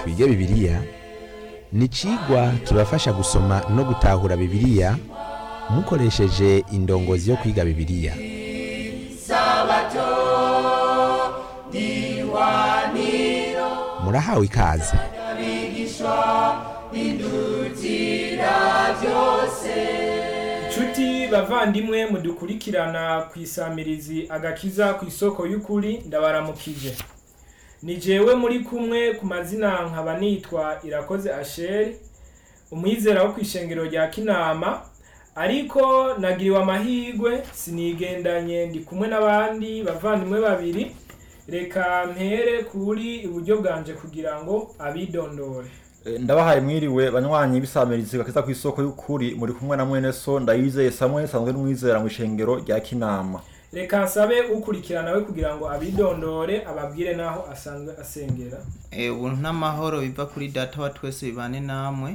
twige bibiliya ni icigwa kibafasha gusoma no gutahura bibiliya mukoresheje indongozi yo kwiga bibiliya murahawe ikaze Inshuti bavandimwe mudukurikirana ku isamirizi agakiza ku isoko y'ukuri ndabaramukije ni jewe muri kumwe ku mazina nkaba nitwa irakoze asheri umwizera wo ku ishengero rya kinama ariko nagiriwe amahirwe sinigendanye ndi kumwe n'abandi bavandimwe babiri reka mpere kuri iburyo bwanje kugira ngo abidondore Eh, ndabahaye mwiriwe banywanyi bisamirizi gakiza ku isoko y'ukuri muri kumwe na mwene so ndayizeye Samuel sanzwe n'umwizera mu ishengero rya Kinama reka nsabe ukurikirana we kugira ngo abidondore ababwire n'aho asanzwe asengera Eh, ubuntu n'amahoro biva kuri data wa twese bibane namwe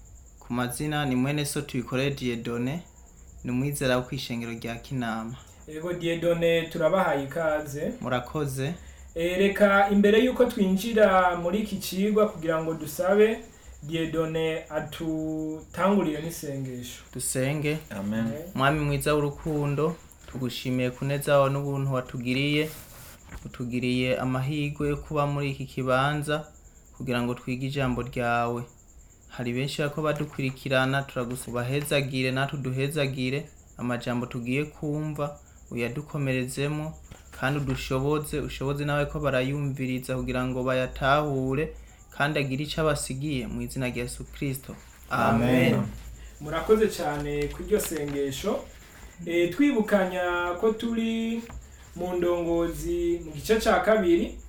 ku mazina ni mwene so tubikoreye Dieudonne ni umwizera wo kwishengero rya Kinama ego diedone turabahaye ikaze murakoze Eh, reka imbere y'uko twinjira muri iki cigwa kugira ngo dusabe diedone atutangurire n'isengesho dusenge amen mwami mwiza w'urukundo tugushimiye kuneza wawe n'ubuntu watugiriye utugiriye amahirwe yo kuba muri iki kibanza kugira ngo twige ijambo ryawe hari benshi bako badukurikirana turagusubahezagire natwe uduhezagire amajambo tugiye kumva uyadukomerezemo kandi udushoboze ushoboze nawe ko barayumviriza kugira ngo bayatahure kandi agire icyo abasigiye mu izina rya yesu kirisito amen. murakoze cyane ku iryo sengesho Eh, twibukanya ko turi mu ndongozi mu gice cya kabiri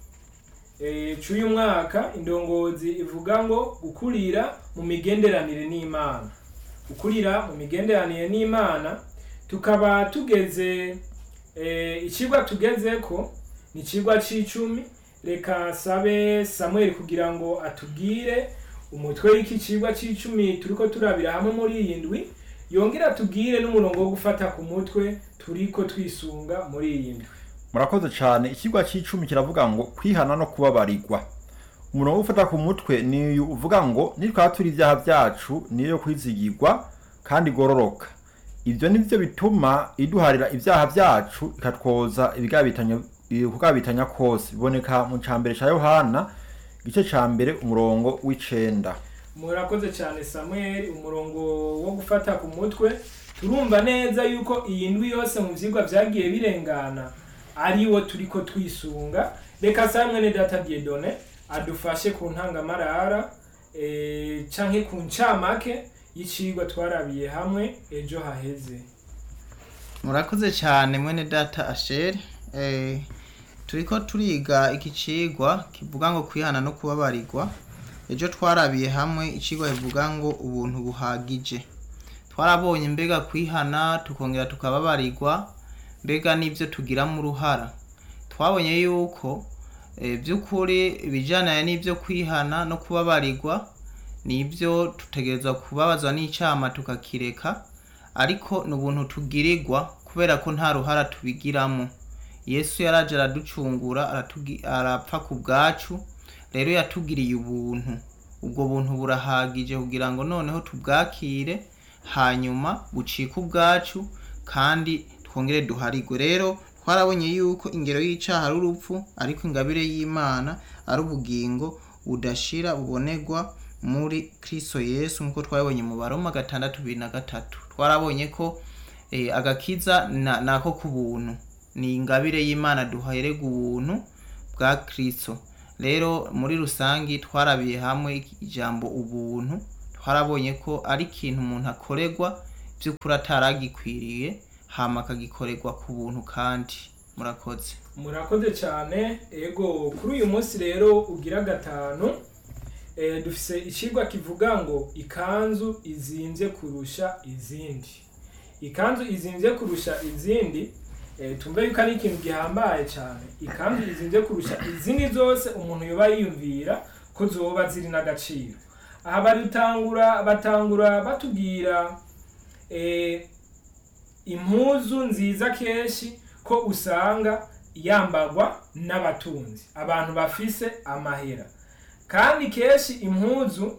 eh, c'uyu mwaka indongozi ivuga ngo gukurira mu migenderanire n'imana gukurira mu migenderanire n'imana tukaba tugeze eh, ikigwa tugezeko ni ikigwa c'icumi reka sabe samuel kugira ngo atubwire umutwe w'iki cigwa c'icumi turiko turabira hamwe muri iyi ndwi yongera atubwire n'umurongo wo gufata ku mutwe turiko twisunga muri iyi ndwi murakoze cyane ikigwa cy'icumi kiravuga ngo kwihana no kubabarirwa umurongo wo gufata ku mutwe ni uyu uvuga ngo nitwaba turi ibyaha byacu niyo yo kwizigirwa kandi igororoka ibyo ni byo bituma iduharira ibyaha byacu ikatwoza ibigabitanya kugabitanya kose biboneka mu cambere cya yohana igice ca mbere umurongo w'icenda murakoze cyane samuel umurongo wo gufata ku mutwe turumva neza yuko iyi ndwi yose mu vyigwa vyagiye birengana ari wo turiko twisunga reka sabe mwene data diedone adufashe ku ntangamarara eh, canke ku ncamake y'icigwa twarabiye hamwe ejo haheze murakoze cyane mwene data asheri eh, turiko turiga iki cigwa kivuga ngo kwihana no kubabarirwa ejo twarabiye hamwe icigwa kivuga ngo ubuntu buhagije twarabonye mbega kwihana tukongera tukababarirwa mbega n'ibyo tugiramo uruhara twabonye yuko eh, by'ukuri ibijyanye n'ibyo kwihana no kubabarirwa nibyo tutegerezwa kubabazwa n'icyama tukakireka ariko ni ubuntu tugirirwa kubera ko nta ruhara tubigiramo yesu yaraje araducungura aratugi- arapfa ku bwacu rero yatugiriye ubuntu ubwo buntu burahagije kugira ngo noneho tubwakire hanyuma bucike ubwacu kandi twongere duharigwe rero twarabonye yuko ingero y'icaha ari urupfu ariko ingabire y'imana ari ubugingo budashira bubonerwa muri kristo yesu nk'uko twabibonye mu baroma gatandatu bibiri na gatatu twarabonye ko eh, agakiza na- nako ku buntu ni ingabire y'imana duhererwa ubuntu bwa kristo rero muri rusangi twarabiye hamwe ijambo ubuntu twarabonye ko ari ikintu umuntu akorerwa by'ukuri ataragikwiriye hama akagikorerwa ku buntu kandi murakoze murakoze cyane ego kuri uyu munsi rero ugira gatanu eh, dufise ikigwa kivuga ngo ikanzu izinvye kurusha izindi ikanzu izinvye kurusha izindi eh, tumve yuko ari ikintu gihambaye cyane ikanzu izinvye kurusha izindi zose umuntu yoba yiyumvira ko zoba ziri n'agaciro aha barutangura batangura batubwira eh, impuzu nziza kenshi ko usanga yambagwa n'abatunzi abantu bafise amahera kandi kenshi impuzu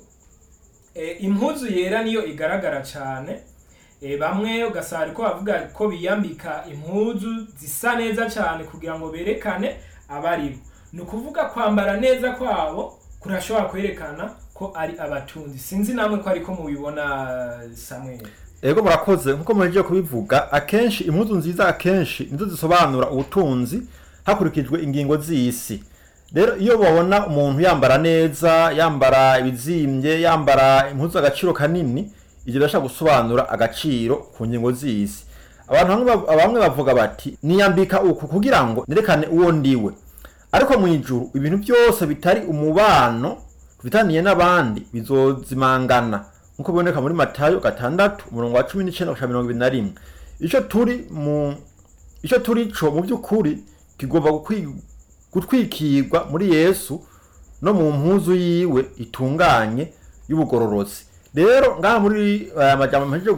eh, impuzu yera niyo igaragara cyane eh, bamwe ugasanga ariko bavuga ko biyambika impuzu zisa neza cyane kugira ngo berekane abaribo ni ukuvuga kwambara neza kwabo kurashobora kwerekana ko ari abatunzi sinzi namwe ko ariko mubibona samweli ego murakoze nkuko muhejeje kubivuga akenshi impuzu nziza akenshi nizo zisobanura ubutunzi hakurikijwe ingingo z'isi rero iyo babona umuntu yambara neza yambara ibizimbye yambara impuzu agaciro kanini ibyo birashobora gusobanura agaciro ku ngingo z'isi abantu bamwe bav- bamwe bavuga bati niyambika uku kugira ngo nerekane uwo ndiwe ariko mu ijuru ibintu byose bitari umubano tubitaniye n'abandi bizozimangana nkuko biboneka muri matayo gatandatu umurongo wa cumi n'icyenda gushika mirongo ibiri na rimwe icyo turi mu icyo turi co mu by'ukuri kigomba gukwi- gutwikirwa muri yesu no mu mpuzu yiwe itunganye y'ubugororotsi rero ngaha muri aya majambo mpejeje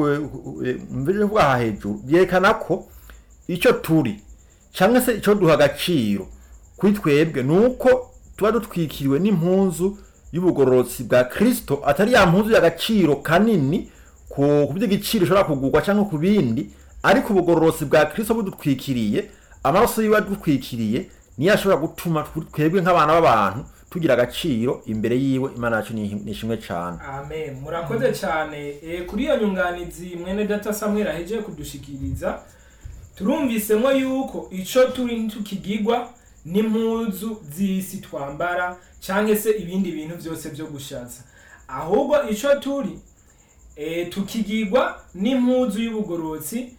mpejeje kuvuga aha hejuru byerekana ko icyo turi cyangwa se icyo duha agaciro kuri twebwe ni uko tuba dutwikiriwe n'impuzu y'ubugororotsi bwa kirisito atari ya mpuzu y'agaciro kanini ku ku by'igiciro ishobora kugurwa cyangwa ku bindi ariko ubugororotsi bwa kirisito budutwikiriye amaraso yiwe adutwikiriye niyo ashobora gutuma twebwe nk'abana b'abantu tugira agaciro imbere yiwe imana yacu ni ni ishimwe cyane amen murakoze cyane e, kuri iyo nyunganizi mwene data samweli ahejeje kudushikiriza turumvisemo yuko ico turi ntukigigwa n'impuzu z'isi twambara cyangwa se ibindi bintu byose byo gushatsa ahubwo ico turi e, tukigigwa n'impuzu y'ubugororotsi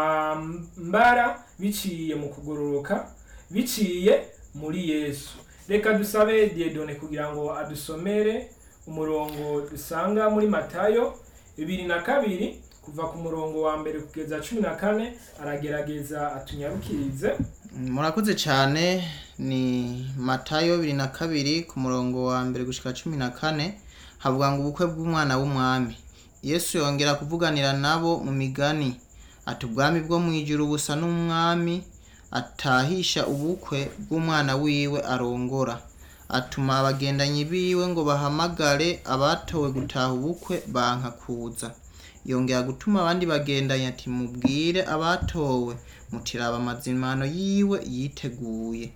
twambara biciye mu kugororoka biciye muri yesu reka dusabe diedone kugira ngo adusomere umurongo dusanga muri matayo bibiri na kabiri kuva ku murongo wa mbere kugeza cumi na kane aragerageza atunyarukirize murakoze cyane ni matayo bibiri na kabiri ku murongo wa mbere gushika cumi na kane havuga ngo ubukwe bw'umwana w'umwami yesu yongera kuvuganira nabo mu migani ati ubwami bwo mu ijuru busa n'umwami atahisha ubukwe bw'umwana wiwe arongora atuma abagendanyi biwe ngo bahamagare abatowe gutaha ubukwe banka kuza yongera gutuma abandi bagendanye ati mubwire abatowe mutiraba amazimano yiwe yiteguye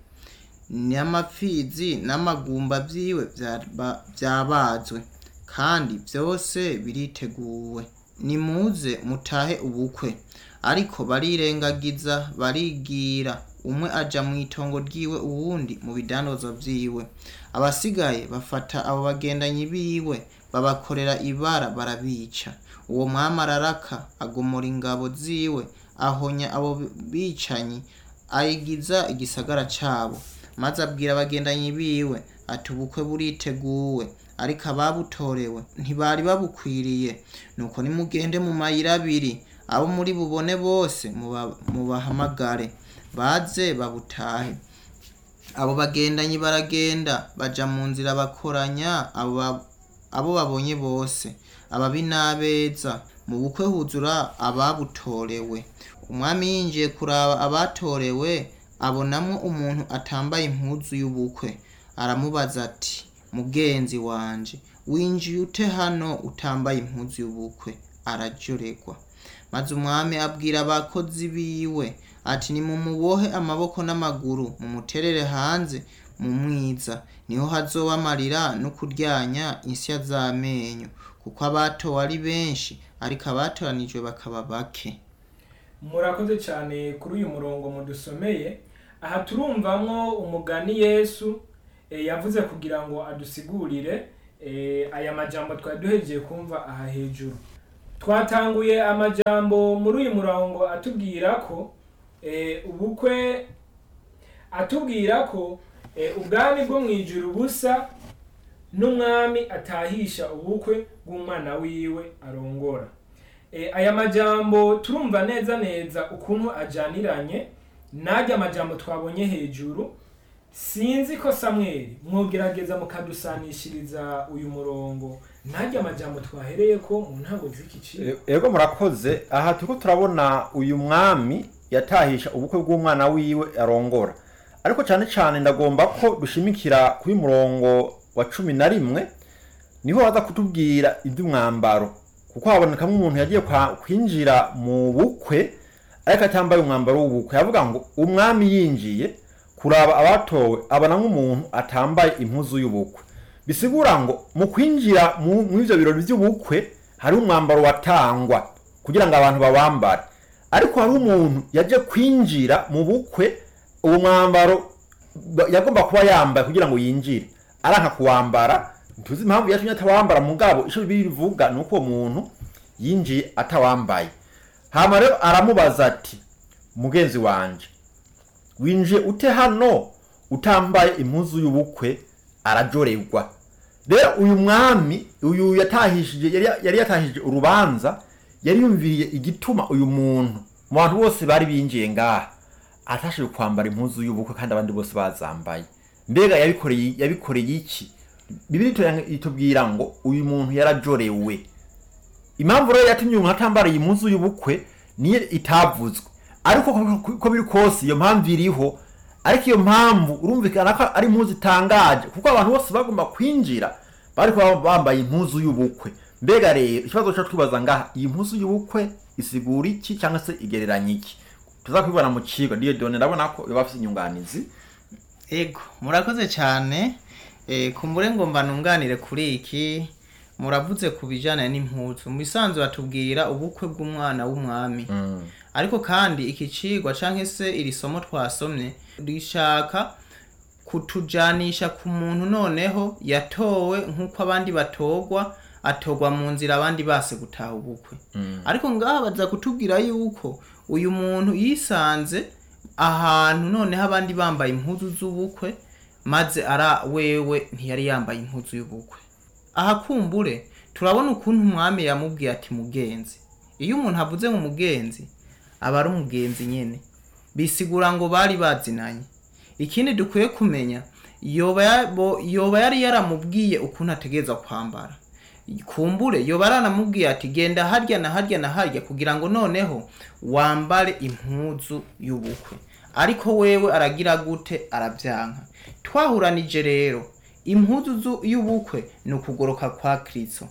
n'amapfizi n'amagumba vyiwe vyaba- vyabazwe kandi vyose biriteguwe nimuze mutahe ubukwe ariko barirengagiza barigira umwe aja mu itongo ryiwe uwundi mu bidandazwa vyiwe abasigaye bafata abo bagendanyi biwe babakorera ibara barabica uwo mwami araraka agomora ingabo ziwe ahonya abo bicanyi ayigiza igisagara cabo maze abwira abagendanyi biwe ati ubukwe buriteguwe ariko ababutorewe ntibari babukwiriye nuko nimugende mu mayira abiri abo muri bubone bose muba- mubahamagare baze babutahe abo bagendanyi baragenda baja mu nzira bakoranya abo ba- abo babonye bose ababi n'abeza mu bukwe huzura ababutorewe umwami yinjiye kuraba abatorewe abonamwo umuntu atambaye impuzu y'ubukwe aramubaza ati mugenzi wanje winjiye ute hano utambaye impuzu y'ubukwe araryoregwa maze umwami abwira abakozi biwe ati nimumubohe amaboko n'amaguru mumuterere hanze mu mwiza niho hazoba amarira no kuryanya insya z'amenyo kuko abatowe ari benshi ariko abatoranijwe bakaba bake murakoze cyane kuri uyu murongo mudusomeye aha turumvamwo umugani yesu eh, yavuze kugira ngo adusigurire eh, aya majambo twari duhejeje kumva aha hejuru twatanguye amajambo muri uyu murongo atubwira ko eh, ubukwe atubwira ko eh, ubwami bwo mu ijuru busa n'umwami atahisha ubukwe bw'umwana wiwe arongora e, aya majambo turumva neza neza ukuntu ajaniranye n'ajya majambo twabonye hejuru sinzi ko samweli mwogerageza mukadusanishiriza uyu murongo n'ajya majambo twahereye ko mu ntango z'iki cigwa E- ego murakoze aha turiko turabona uyu mwami yatahisha ubukwe bw'umwana wiwe arongora ariko cyane cyane ndagomba ko dushimikira kuri murongo wa cumi na rimwe niho baza kutubwira iby'umwambaro kuko habonekamo umuntu yagiye kwa- kwinjira mu bukwe ariko atambaye umwambaro w'ubukwe yavuga ngo umwami yinjiye kuraba abatowe abona nk'umuntu atambaye impuzu y'ubukwe bisigura ngo mu kwinjira mu mu ivyo birori by'ubukwe hari umwambaro watangwa kugira ngo abantu bawambare ariko hari umuntu yaje kwinjira mu bukwe uwo mwambaro ba- yagomba kuba yambaye kugira ngo yinjire aranka kuwambara tuzi impamvu yatumye atawambara mugabo ico bibiri bivuga ni uko uwo muntu yinjiye atawambaye hama rero aramubaza ati mugenzi wanje winjiye ute hano utambaye impuzu y'ubukwe arajorerwa rero uyu mwami uyu yatahishije yari, yari yatahishije urubanza yari yumviriye igituma uyu muntu mu bantu bose bari binjiye ngaha atashije kwambara impuzu y'ubukwe kandi abandi bose bazambaye mbega yabikoreye yabikoreye iki bibiri itu- itubwira ngo uyu muntu yarajorewe impamvu rero yatumye umuntu atambara iyi mpuzu y'ubukwe niyo itavuzwe ariko ko- ko biri kose iyo mpamvu iriho ariko iyo mpamvu urumvikana ko ari impuzu itangaje kuko abantu bose bagomba kwinjira bari kuba bambaye impuzu y'ubukwe mbega rero ikibazo cyo twibaza ngaha iyi mpuzu y'ubukwe isigura iki cyangwa se igereranya iki tuzakwibona mu kigo niyo done ndabona ko iba afite inyunganizi ego murakoze cyane eh, kumbure ngo mbanunganire kuri iki muravuze ku bijyanye n'impuzu mu bisanzwe batubwira ubukwe bw'umwana w'umwami ariko kandi iki cigwa cyangwa se iri somo twasomye rishaka kutujanisha ku muntu noneho yatowe nk'uko abandi batogwa atogwa mu nzira abandi base gutaha ubukwe ariko ngaha baza kutubwira yuko uyu muntu yisanze ahantu noneho abandi bambaye impuzu z'ubukwe maze ara wewe ntiyari yambaye impuzu y'ubukwe aha kumbure turabona ukuntu umwami yamubwiye ati mugenzi iyo umuntu avuze mu mugenzi aba ari umugenzi nyene bisigura ngo bari bazinanye ikindi dukwiye kumenya yoba ya- bo- yoba yari yaramubwiye ukuntu ategereza kwambara kumbure yoba yaranamubwiye ati genda harya na harya na harya kugira ngo noneho wambare impuzu y'ubukwe ariko wewe aragira gute arabyanka twahuranije rero impuzu zu- y'ubukwe ni ukugoroka kwa kristo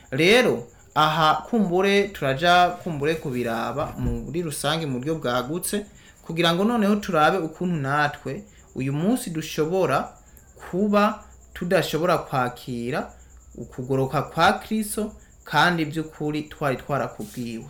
rero aha kumbure turaja kumbure kubiraba muri rusange mu buryo bwagutse kugira ngo noneho turabe ukuntu natwe uyu munsi dushobora kuba tudashobora kwakira ukugoroka kwa kristo kandi by'ukuri twari twarakubwiwe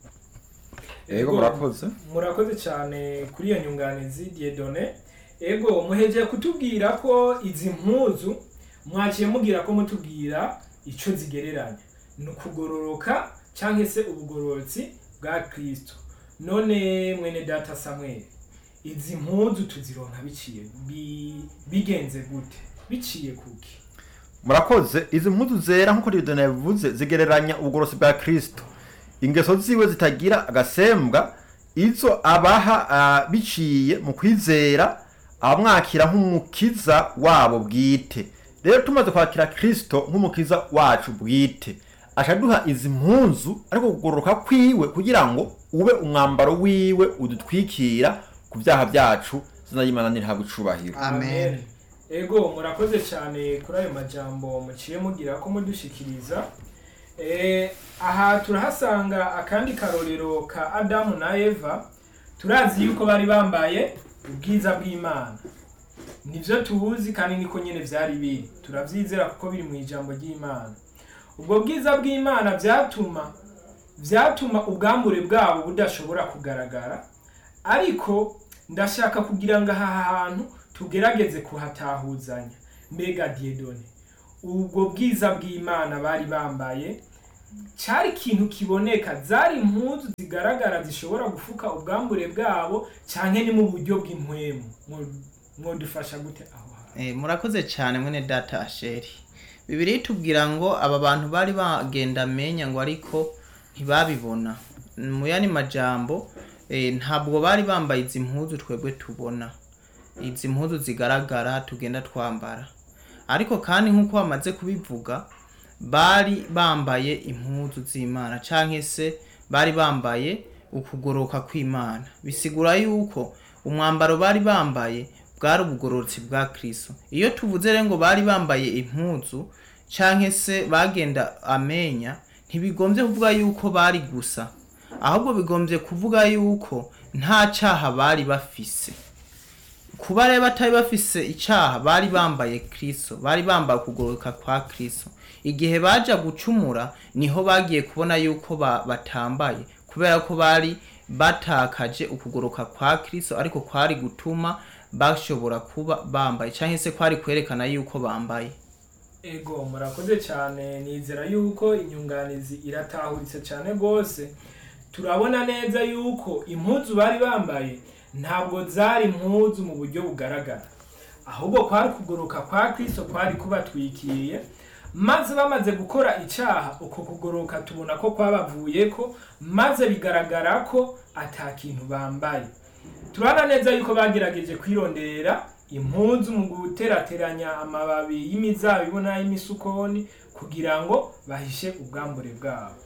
yego murakoze murakoze cyane kuri iyo nyunganizi diedone ego muhegeye kutubwira ko izi mpuzu mwakiye mubwira ko mutubwira icyo zigereranya ni ukugororoka cyangwa se ubugororotsi bwa kirisito none mwene data samuel izi mpuzu tuzironka biciye bi- bigenze gute biciye kuki murakoze izi mpuzu zera nk'uko Dieudonne yabivuze zigereranya ubugorosi bwa kristo ingeso ziwe zitagira agasembwa izo abaha ah, biciye mu kwizera abamwakira nk'umukiza wabo bwite rero tumaze kwakira kristo nk'umukiza wacu bwite ashaduha izi mpuzu ariko kugororoka kwiwe kugira ngo ube umwambaro wiwe udutwikira ku byaha byacu zina y'imana nirihabwa icubahiro amen ego murakoze cyane kuri ayo majambo muciye mugira ko mudushikiriza Eh, aha turahasanga akandi karorero ka adamu na eva turazi yuko bari bambaye ubwiza bw'imana nibyo tuzi kandi niko nyine byari biri turabyizera kuko biri mu ijambo ry'imana ubwo bwiza bw'imana byatuma byatuma ubwambure bwabo budashobora kugaragara ariko ndashaka kugira ngo aha hantu tugerageze kuhatahuzanya mbega diedone ubwo bwiza bw'imana bari bambaye cyari ikintu kiboneka zari impuzu zigaragara zishobora gufuka ubwambure bwabo cyane ni mu buryo bw'impwemu Mwo- mwodufasha gute aho hantu Eh, murakoze cyane mwene data asheri bibiri itubwira ngo aba bantu bari bagenda amenya ngo ariko ntibabibona mu yandi majambo eh, ntabwo bari bambaye izi mpuzu twebwe tubona izi mpuzu zigaragara tugenda twambara ariko kandi nk'uko bamaze kubivuga bari bambaye impuzu z'imana cyangwa se bari bambaye ukugoroka kw'imana bisigura yuko umwambaro bari bambaye bwari ubugororotsi bwa kristo iyo tuvuze rero ngo bari bambaye impuzu canke se bagenda amenya ntibigombye kuvuga yuko bari gusa ahubwo bigombye kuvuga yuko nta caha bari bafise kuba rero batari bafise icaha bari bambaye kristo bari bambaye ukugororoka kwa kristo igihe baja gucumura niho bagiye kubona yuko ba, batambaye kubera ko bari batakaje ukugoroka kwa kristo ariko kwari gutuma bashobora kuba bambaye canke se kwari kwerekana yuko bambaye ego murakoze cyane nizera yuko inyunganizi iratahuritse cyane rwose turabona neza yuko impuzu bari bambaye ntabwo zari impuzu mu buryo bugaragara ahubwo kwari kugoroka kwa kristo kwari kubatwikiriye maze bamaze gukora icyaha uko kugoroka tubona ko kwabavuyeko maze bigaragara ko ata kintu bambaye turabona neza yuko bagerageje kwirondera impunzu mu guterateranya amababi y'imizabibu n'ay'imisukoni kugira ngo bahishe ubwambure bwabo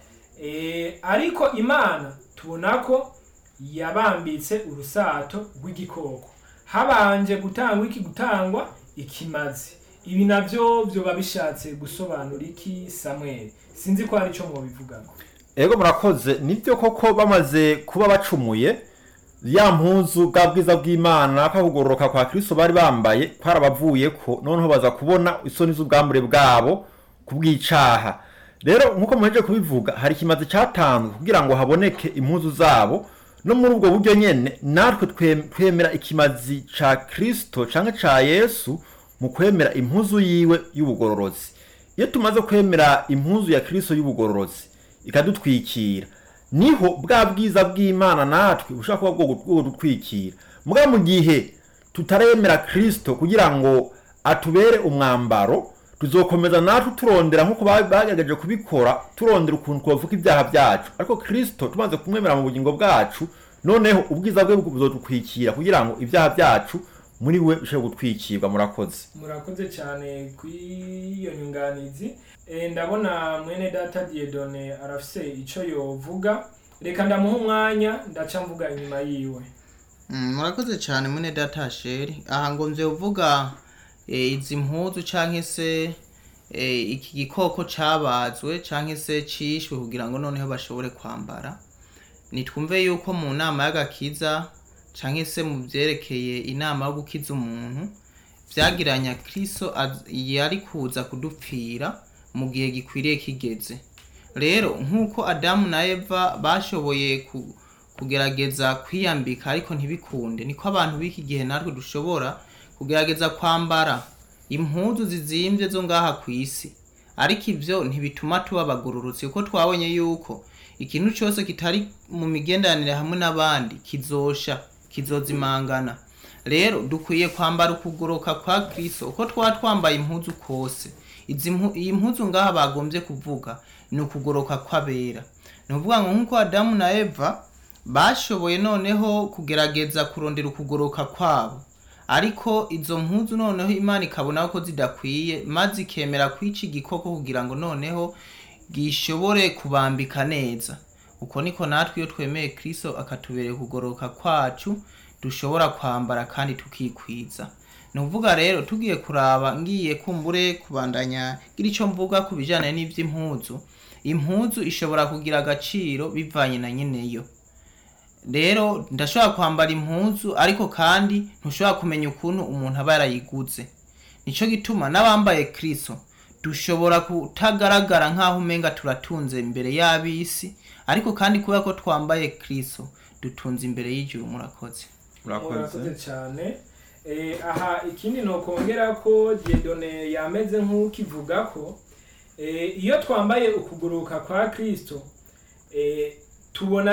Eh, ariko imana tubona ko yabambitse urusato rw'igikoko habanje gutangwa iki gutangwa ikimazi ibi navyo vyoba bishatse gusobanura iki samweli sinzi ko hari ico mwobivugaho ego murakoze nibyo koko bamaze kuba bacumuye ya mpuzu bwa bwiza bw'imana kwakugororoka kwa kristo bari bambaye kwarabavuye ko noneho baza kubona isoni z'ubwambure bwabo kubw'icaha rero nk'uko muheje kubivuga hari ikimazi cyatanzwe kugira ngo haboneke impuzu zabo no muri ubwo buryo nyene natwe twe- twemera ikimazi ca kristo canke ca yesu mu kwemera impuzu yiwe y'ubugororozi iyo tumaze kwemera impuzu ya kristo y'ubugororozi ikadutwikira niho bwa bwiza bw'imana natwe bushobora kuba bwo bwo gutwikira muga mu gihe tutaremera kristo kugira ngo atubere umwambaro tuzokomeza natwe turondera nk'uko ba- bagerageje kubikora turondera ukuntu twavuga ibyaha byacu ariko kristo tumaze kumwemera mu bugingo bwacu noneho ubwiza bwe buzodutwikira kugira ngo ibyaha byacu muri we bishobore gutwikirwa murakoze murakoze cyane kw'iyo nyunganizi Eh, ndabona mwene data diedone arafise ico yovuga reka ndamuha umwanya ndaca mvuga inyuma yiwe Mm, murakoze cyane mune data sheri aha ngo mvye uvuga e, izi mpuzu canke se e, iki gikoko cabazwe canke se cishwe kugira ngo noneho bashobore kwambara nitwumve yuko mu nama y'agakiza canke se mu vyerekeye inama yo gukiza umuntu vyagiranya kristo az- yari kuza kudupfira mu gihe gikwiriye kigeze rero nk'uko adamu na eva bashoboye ku, kugerageza kwiyambika ariko ntibikunde niko abantu b'iki gihe natwe dushobora kugerageza kwambara impuzu zizimbye zo ngaha ku isi ariko ivyo ntibituma tuba abagororotsi kuko twabonye yuko ikintu cyose kitari mu migenderanire hamwe n'abandi kizosha kizozimangana rero dukwiye kwambara ukugoroka kwa kristo uko twaba twambaye impuzu kose izi mpu- iyi mpuzu ngaha bagombye kuvuga ni ukugoroka kw'abera ni ukuvuga ngo nk'uko adamu na eva bashoboye noneho kugerageza kurondera ukugoroka kwabo ariko izo mpuzu noneho imana ikabona ko zidakwiye maze ikemera kwica igikoko kugira ngo noneho gishobore kubambika neza uko niko natwe iyo twemeye kristo akatubereye ukugoroka kwacu dushobora kwambara kandi tukikwiza ni ukuvuga rero tugiye kuraba ngiye kumbure kubandanya gira icyo mvuga ku bijyanye n'iby'impuzu impuzu ishobora kugira agaciro bivanye na nyeneyo rero ndashobora kwambara impuzu ariko kandi ntushobora kumenya ukuntu umuntu aba yarayiguze nicyo gituma n'abambaye kristo dushobora kutagaragara nk'aho umenga turatunze imbere y'ab'isi ariko kandi kubera ko twambaye kristo dutunze imbere y'ijuru murakoze murakoze cyane Eh, aha ikindi nokongera ko diedone yameze nk'ukivuga ko eh, iyo twambaye ukuguruka kwa kristo eh, tubona